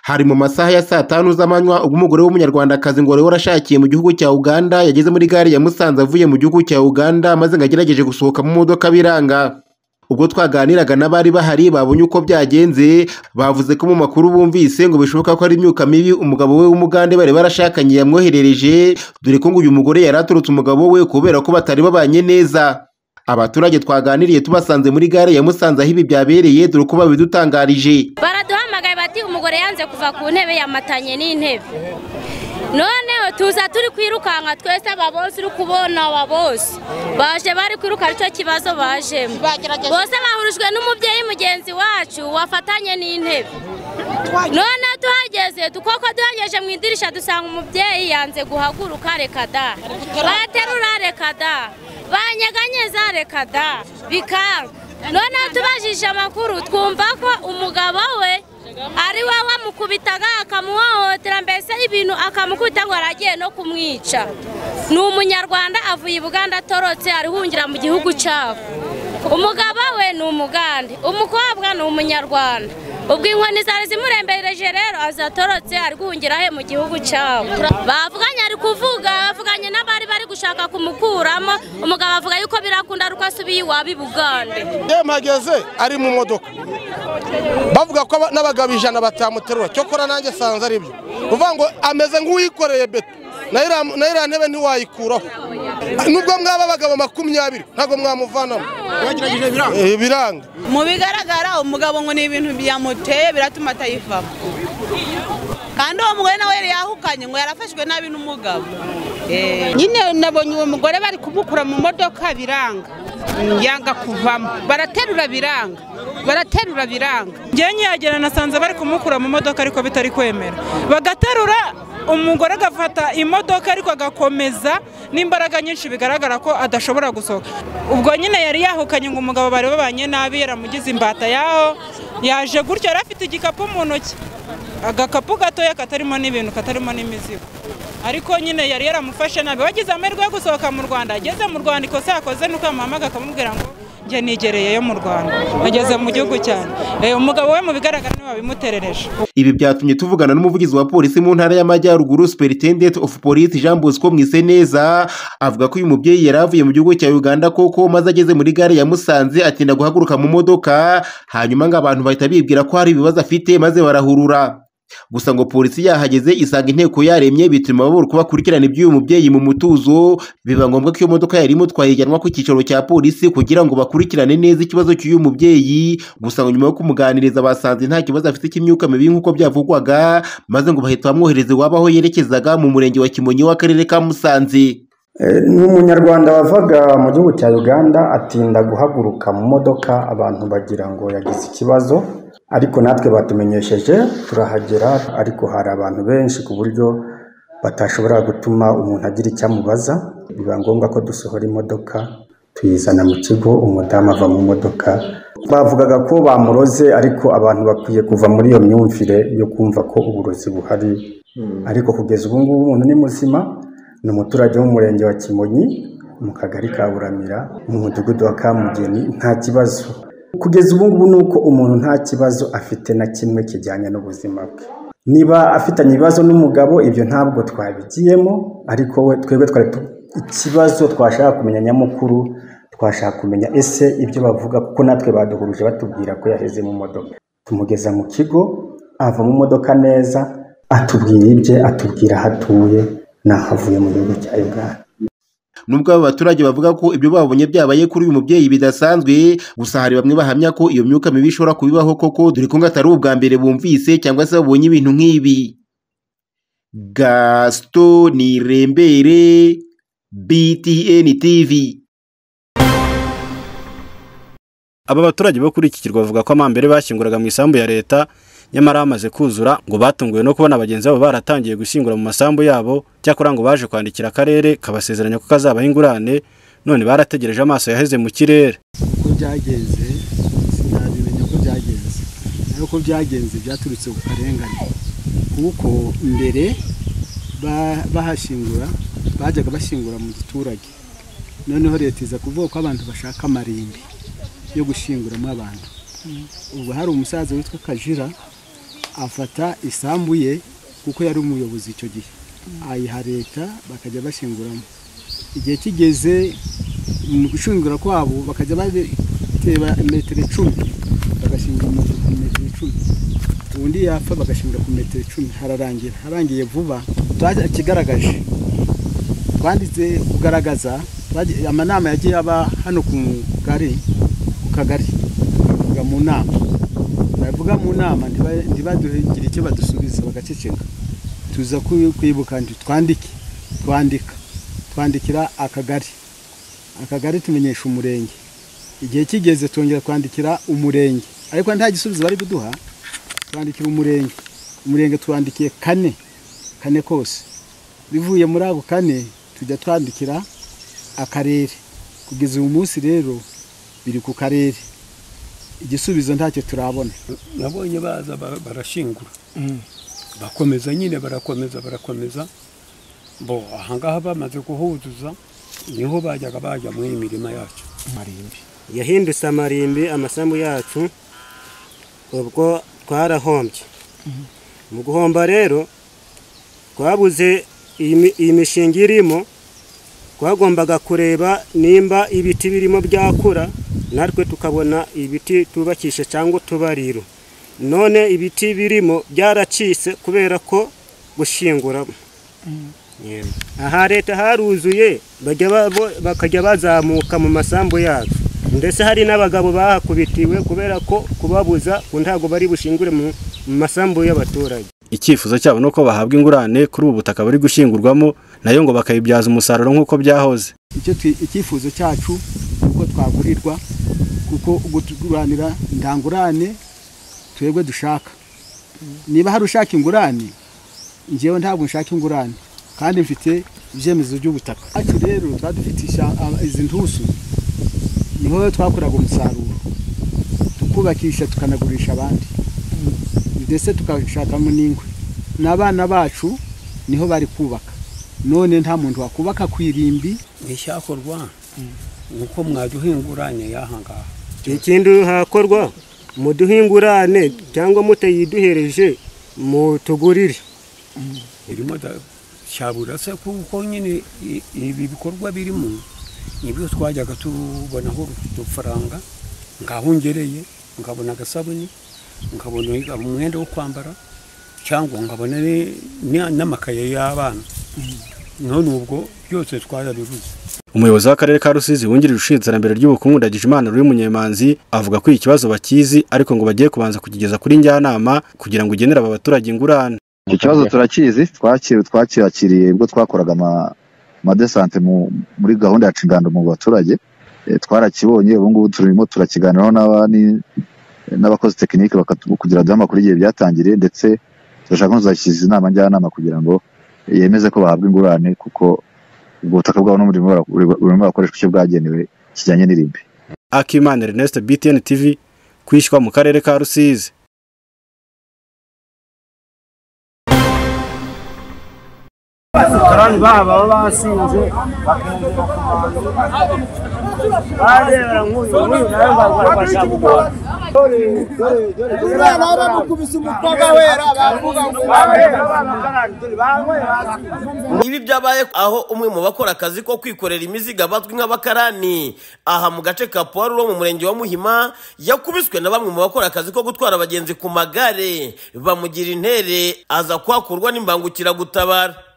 Hari mu masaha ya saa tanu z'amanywa ubwo umugore w'umunyarwandakazi ngo wari warashakiye mu gihugu cya Uganda yageze muri gare ya Musanze avuye mu gihugu cya Uganda maze ngo agerageje gusohoka mu modoka biranga. Ubwo twaganiraga n'abari bahari babonye uko byagenze bavuze ko mu makuru bumvise ngo bishoboka ko ari imyuka mibi umugabo we w'umugande bari barashakanye yamwoherereje dore ko ngo uyu mugore yari aturutse umugabo we kubera ko batari babanye neza. Abaturage twaganiriye tubasanze muri gare ya Musanze aho ibi byabereye dore ko babidutangarije. baraduhamagaye bati umugore yanze kuva ku ntebe yamatanye n'intebe noneho tuza turi kwirukanka twese ababosi uri kubona ababosi baje bari kwiruka icyo kibazo bajemo Bagerageje. bose bahurujwe n'umubyeyi mugenzi wacu wafatanye n'intebe noneho tuhageze tukoko duhanyeje mu idirisha dusanga umubyeyi yanze guhaguruka reka da baterura reka da banyeganyeza reka da bikanga noneho tubajije amakuru twumva ko umugabo we ari we wamukubitaga akamuhohotera mbese ibintu akamukubita ngo aragiye no kumwica ni umunyarwanda avuye i buganda atorotse arihungira mu gihugu cyabo umugabo we ni umugande umukobwa ni umunyarwanda ubwo inkoni zari zimurembereje rero azatorotse ari guhungira he mu gihugu cyabo bavuganye ari kuvuga bavuganye n'abari bari gushaka kumukuramo umugabo avuga yuko birakunda ari uko asubiye iwabo i bugande iyo mpageze ari mu modoka bavuga ko aba- n'abagabo ijana batamuterura cyokora nanjye sanze ari byo uvuga ngo ameze nk'uwikoreye beto nayo iriya- nayo iriya ntebe ntiwayikuraho nubwo mwaba abagabo makumyabiri ntabwo mwamuvanamo Eh, biranga mu bigaragara umugabo ngo ni ibintu byamuteye biratuma atayivamo kandi uwo mugore nawe yari yahukanye ngo yarafashwe nabi n'umugabo Eh. nyine nabonye uwo mugore bari kumukura mu modoka biranga yanga kuvamo baraterura biranga baraterura biranga njyewe nyihagera nasanze bari kumukura mu modoka ariko bitari kwemera bagaterura umugore agafata imodoka ariko agakomeza n'imbaraga nyinshi bigaragara ko adashobora gusohoka ubwo nyine yari yahukanye ngo umugabo bari babanye nabi yaramugize imbata yaho yaje gutyo yari afite igikapu mu ntoki agakapu gatoya katarimo n'ibintu katarimo n'imizigo ariko nyine yari yaramufashe nabi wagize amahirwe yo gusohoka mu rwanda ageze mu rwanda ikosa yakoze ni uko yamuhamagaye akamubwira ngo njye nigereyeyo mu rwanda ageze mu gihugu cyane Eh, umugabo we mu bigaragara niwe wabimuterereje Ibi byatumye tuvugana n'umuvugizi wa polisi mu ntara y'Amajyaruguru Superintendent of Police Jean Bosco Mwiseneza avuga ko uyu mubyeyi yari avuye mu gihugu cya Uganda koko maze ageze muri gare ya Musanze atinda guhaguruka mu modoka hanyuma ngo abantu bahita bibwira ko hari ibibazo afite maze barahurura. Gusa ngo polisi yahageze isanga inteko yaremye bituma babura uko bakurikirana iby'uyu mubyeyi mu mutuzo biba ngombwa ko iyo modoka yari imutwaye ijyanwa ku cyicaro cya polisi kugira ngo bakurikirane neza ikibazo cy'uyu mubyeyi gusa ngo nyuma yo kumuganiriza basanze nta kibazo afite cy'imyuka mibi nk'uko byavugwaga maze ngo bahita bamwohereza iwabo aho yerekezaga mu murenge wa Kimonyi w'akarere ka Musanze. Eh, ni umunyarwanda wavaga mu gihugu cya uganda atinda guhaguruka mu modoka abantu bagira ngo yagize ikibazo ariko natwe batumenyesheje turahagera ariko hari abantu benshi ku buryo batashobora gutuma umuntu agira icyo amubaza biba ngombwa ko dusohora imodoka tuyizana mu kigo umudamu ava mu modoka bavugaga ko bamuroze ariko abantu bakwiye kuva muri iyo myumvire yo kumva ko uburozi buhari ariko kugeza ubu ngubu umuntu ni muzima ni umuturage w'umurenge wa kimonyi mu kagari ka buramira mu mudugudu wa kamugeni nta kibazo kugeza ubu ngubu ni uko umuntu nta kibazo afite na kimwe kijyanye n'ubuzima bwe niba afitanye ibibazo n'umugabo ibyo ntabwo twabigiyemo ariko we twebwe twari tu- ikibazo twashaka kumenya nyamukuru twashaka kumenya ese ibyo bavuga kuko natwe baduhuruje batubwira ko yaheze mu modoka tumugeza mu kigo ava mu modoka neza atubwira ibye atubwira aho atuye n'aho avuye mu gihugu cya uganda Nubwo aba baturage bavuga ko ibyo babonye byabaye kuri uyu mubyeyi bidasanzwe, gusa hari bamwe bahamya ko iyo myuka mibi ishobora kubibaho koko dore ko ngo atari ubwa mbere bumvise cyangwa se babonye ibintu nk'ibi. Gaston Nirembere, BTN TV. Aba baturage bo kuri iki kirwa bavuga ko amambere bashyinguraga mu isambu ya leta nyamara hamaze kuzura ngo batunguwe no kubona bagenzi babo baratangiye gushyingura mu masambu yabo cyakora ngo baje kwandikira akarere kabasezeranya ko kazabaha ingurane none barategereje amaso yaheze mu kirere uko byagenze sinabimenya uko byagenze nayo uko byagenze byaturutse ku karengane kuko mbere ba- bahashingura bajyaga bashingura mu giturage noneho leta iza kuvuga ko abantu bashaka amarimbi yo gushinguramo abantu ubu hari umusaza witwa kajira afata isambu ye kuko yari umuyobozi icyo gihe ayiha leta bakajya bashinguramo igihe kigeze mu gushingura kwabo bakajya bateba metero icumi bagashingura amazu ku metero icumi ubundi yapfa bagashingura ku metero icumi hararangira harangiye vuba kigaragaje twanditse kugaragaza twagiye- amanama yagiye aba hano ku kagari ku kagari bavuga mu nama bavuga mu nama ntiba- ntibaduhegire icyo badusubiza bagaceceka tuza ku- kwibuka nti twandike twandika twandikira akagari akagari tumenyesha umurenge igihe kigeze twongera kwandikira umurenge ariko nta gisubizo bari kuduha twandikira umurenge umurenge twandikiye kane kane kose bivuye muri ako kane tujya twandikira akarere kugeza uyu munsi rero biri ku karere igisubizo ntacyo turabona nabonye baza ba- barashingura bakomeza nyine barakomeza barakomeza bo ahangaha bamaze kuhuzuza niho bajyaga bajya muri iyi mirima yacu marimbi yahindutse amarimbi amasambu yacu ubwo twarahombye mu guhomba rero twabuze iyi mi- iyi mishinga irimo twagombaga kureba nimba ibiti birimo byakura natwe tukabona ibiti tubakisha cyangwa utubariro none ibiti birimo byaracitse kubera ko gushinguramo aha leta haruzuye bajya babo- bakajya bazamuka mu masambu yacu ndetse hari n'abagabo bahakubitiwe kubera ko kubabuza ku ntago bari bushingure mu mu masambu y'abaturage icyifuzo cyabo ni uko bahabwa ingurane kuri ubu butaka buri gushingurwamo nayo ngo bakayibyaza umusaruro nk'uko byahoze icyo twi- icyifuzo cyacu ni uko twagurirwa kuko gutuguranira ndangurane twebwe dushaka niba hari ushaka ingurane njyewe ntabwo nshaka ingurane kandi mfite ibyemezo by'ubutaka hacu rero twari dufite isha- a- izi ntusu niho twakoraga umusaruro tukubakisha tukanagurisha abandi ndetse tukashakamo n'ingwe n'abana bacu niho bari kubaka none nta muntu wakubaka ku irimbi ntishyakorwa nuko mwajya uhinguranye y'ahangaha ikindi hakorwa muduhingurane cyangwa mutayiduhereje mutugurire birimo da- cyabura se kuko nyine i- ibi bikorwa birimo nibyo twajyaga tubonaho udufaranga ngaho ngereye nkabona agasabuni nkabona umwenda wo kwambara cyangwa nkabona ni- ni- n'amakaye y'abana none ubwo byose twarabibuze umuyobozi w'akarere ka rusizi wungirije ushinzwe iterambere ry'ubukungu ndagijimana ruri munyemanzi avuga ko iki kibazo bakizi ariko ngo bagiye kubanza kukigeza kuri njyanama kugira ngo igenere aba baturage ingurane icyo kibazo turakizi twakiri twakiyakiriye ubwo twakoraga ama- amadesante mu- muri gahunda ya cingando mu baturage Eh, twarakibonye ubu ngubu turimo turakiganiraho n'aba- ni- n'abakozi tekinike bakatu- kugira duhe amakuru igihe byatangiriye ndetse turashaka no kuzashyikiza inama njyanama kugira ngo yemeze ko bahabwa ingurane kuko ubwo butaka bwabo n'umurimo bara- burimo barakoreshwa icyo bwagenewe kijyanye n'irimbi akimana ernest btn tv kwishywa mu karere ka rusizi abakarani babo baba basinze bakongera kubanza barebera nk'uyu nk'uyu nawe ngo bashaka kugora dore dore dore umwana baramukubise umukobwa wera bavuga ngo wera abakarani dore banyweye basinze Ibi byabaye aho umwe mu bakora akazi ko kwikorera imizigo bazwi nk'abakarani aha mu gace ka Puwarulo mu murenge wa Muhima yakubiswe na bamwe mu bakora akazi ko gutwara abagenzi ku magare bamugira intere aza kwakurwa n'imbangukiragutabara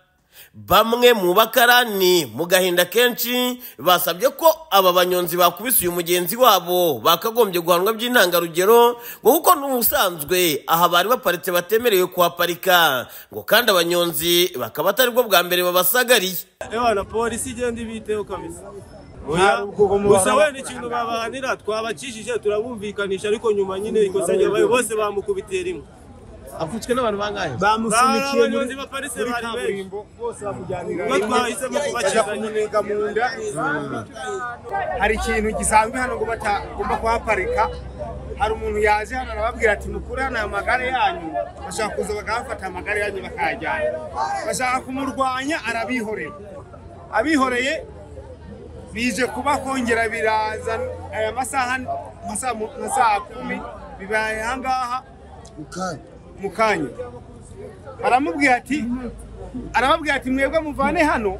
bamwe mu bakarani mu gahinda kenshi basabye ko aba banyonzi bakubise uyu mugenzi wabo bakagombye guhanwa by'intangarugero ngo kuko n'ubusanzwe aha bari baparitse batemerewe kuhaparika ngo kandi abanyonzi bakaba atari bwo bwa mbere babasagariye ebana polisi igenda ibiteho kabisa Oya, gusa wenda ikintu babahanira twabacishije turabumvikanisha ariko nyuma nyine ikosa ryabaye bose bamukubitiye rimwe apfutswe n'abantu bangahe bamusunikiye muri abanyonzi baparitse muri bari benshi kaburimbo bose bakujyanira Ubwo twahisemo kubakiza. kumuniga mu nda hari ikintu gisanzwe hano ngo batagomba kuhaparika hari umuntu yaje hano arababwira ati mukuri hano aya magare yanyu bashaka kuza bakahafata amagare yanyu bakayajyana bashaka kumurwanya arabihorera abihoreye bije kuba kongera biraza aya masaha nka saa mu- nka saa kumi bibaye aha ngaha mu kanya aramubwira ati arababwira ati mwebwe muvane hano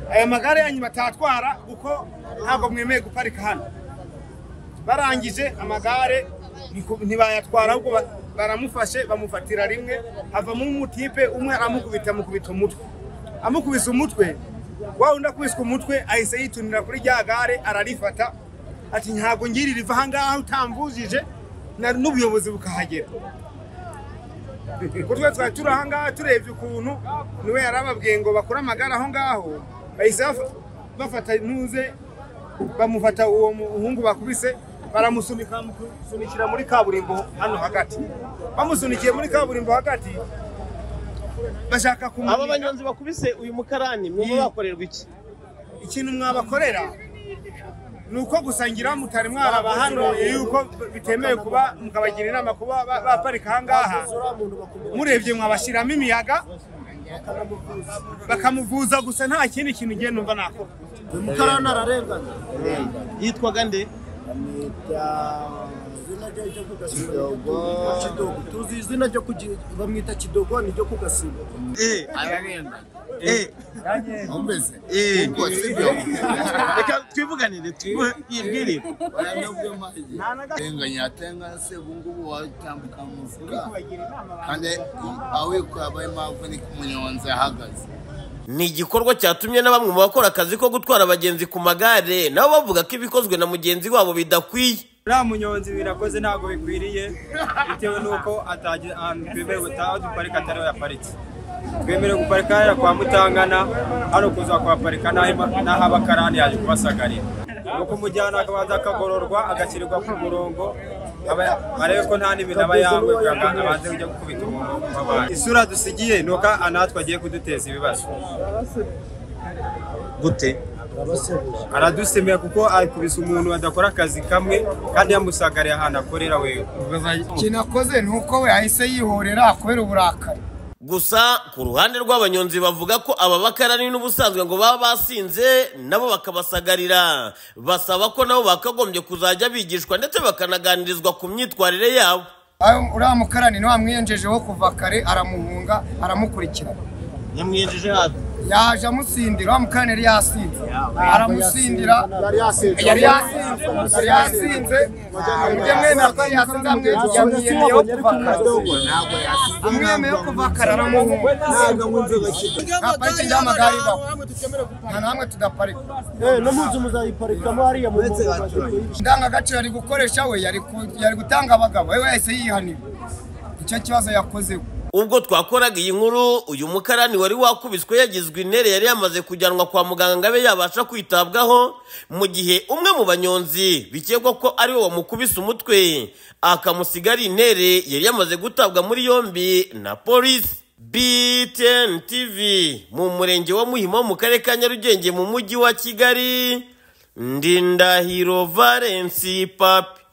aya magare yanyu batatwara kuko ntabwo mwemeye guparika hano barangije amagare ntiku- ntibayatwara ahubwo ba- baramufashe bamufatira rimwe havamo umutipe umwe aramukubita amukubita umutwe amukubise umutwe wa undi akubiswe umutwe ahise yitunira kuri rya gare ararifata ati ntabwo ngira riva aha ngaha utamvujije na- n'ubuyobozi bukahagera kuko twe twari turi aha ngaha turebye ukuntu niwe yari ababwiye ngo bakure amagare aho ngaho bahise baf- bafata ntuze bamufata uwo muhungu bakubise baramusunika bamusunikira muri kaburimbo hano hagati bamusunikiye muri kaburimbo hagati bashaka kumunika aba banyonzi bakubise uyu mukarani mwumva bakorerwa iki ikintu mwabakorera ni uko gusangira mutari mwarabahanuye yuko bitemewe kuba mukabagira inama kuba ba- baparika aha ngaha murebye mwabashyiramo imiyaga bakamuvuza gusa nta kindi kintu ngiye numva nakora mukarani ararengana yitwaga nde kidogo kidogo tuzi izina ryo kugira bamwita kidogo ni ryo kugasiba Eh, ararengana reka twivuganire twibwirire arenganya atengana se ubungubu watambuka mu mufuka kandi awikuye abaye impamvu ni ku munyonzi ahagaze ni igikorwa cyatumye na bamwe mu bakora akazi ko gutwara abagenzi ku magare nabo bavuga ko ibikozwe na mugenzi wabo bidakwiye uriya munyonzi birakoze ntabwo bikwiriye bitewe n'uko atagira ahantu twemerewe gutaha aho duparika atariho yaparitse twemerewe guparika hariya kwa mutangana hano kuza kuhaparika n'aho ima- n'aho abakarani yaje kubasagarira nuko umujyana akabanza akagororwa agashyirirwa ku murongo aba- arebe ko nta n'ibintu aba yambaye kugira ngo abanze kujya gukubita umuntu w'umubaye. isura dusigiye ni uko anatwe agiye kuduteza ibibazo gute aradusemera kuko akubise umuntu adakora akazi kamwe kandi yamusagariye ahantu akorera wewe kinakoze ni uko we ahise yihorera kubera uburakari gusa ku ruhande rw'abanyonzi bavuga ko aba bakarani n'ubusanzwe ngo baba basinze nabo bakabasagarira basaba ko nabo bakagombye kuzajya bigishwa ndetse bakanaganirizwa ku myitwarire yabo Ayo- uriya mukarani niwe wamwiyenjejeho kuva kare aramuhunga aramukurikirana yamwiyejeje hafi yaje amusindira uriya mukarani yari yasinze aramusindira Yari yasinze. yari yasinze yari yasinze mujye mwemera ko yari yasinze amwe- yamwiyemeyeho kuva kare amwemeyeho kuva kare aramuhunga nta parike ry'amagare ibaho nta namwe tudaparika no munsi muzayiparikamo hariya mu indangagaciro ari gukoresha we yari ku- yari gutanga abagabo we wese yihanira icyo kibazo yakozeho ubwo twakoraga iyi nkuru uyu mukarani wari wakubiswe yagizwe intere yari yamaze kujyanwa kwa muganga ngo abe yabasha kwitabwaho mu gihe umwe mu banyonzi bikekwa ko ari we wamukubise umutwe akamusiga ari intere yari yamaze gutabwa muri yombi na polisi BTN TV mu murenge wa Muhima mu karere ka Nyarugenge mu mujyi wa Kigali Ndindahiro Valence Papi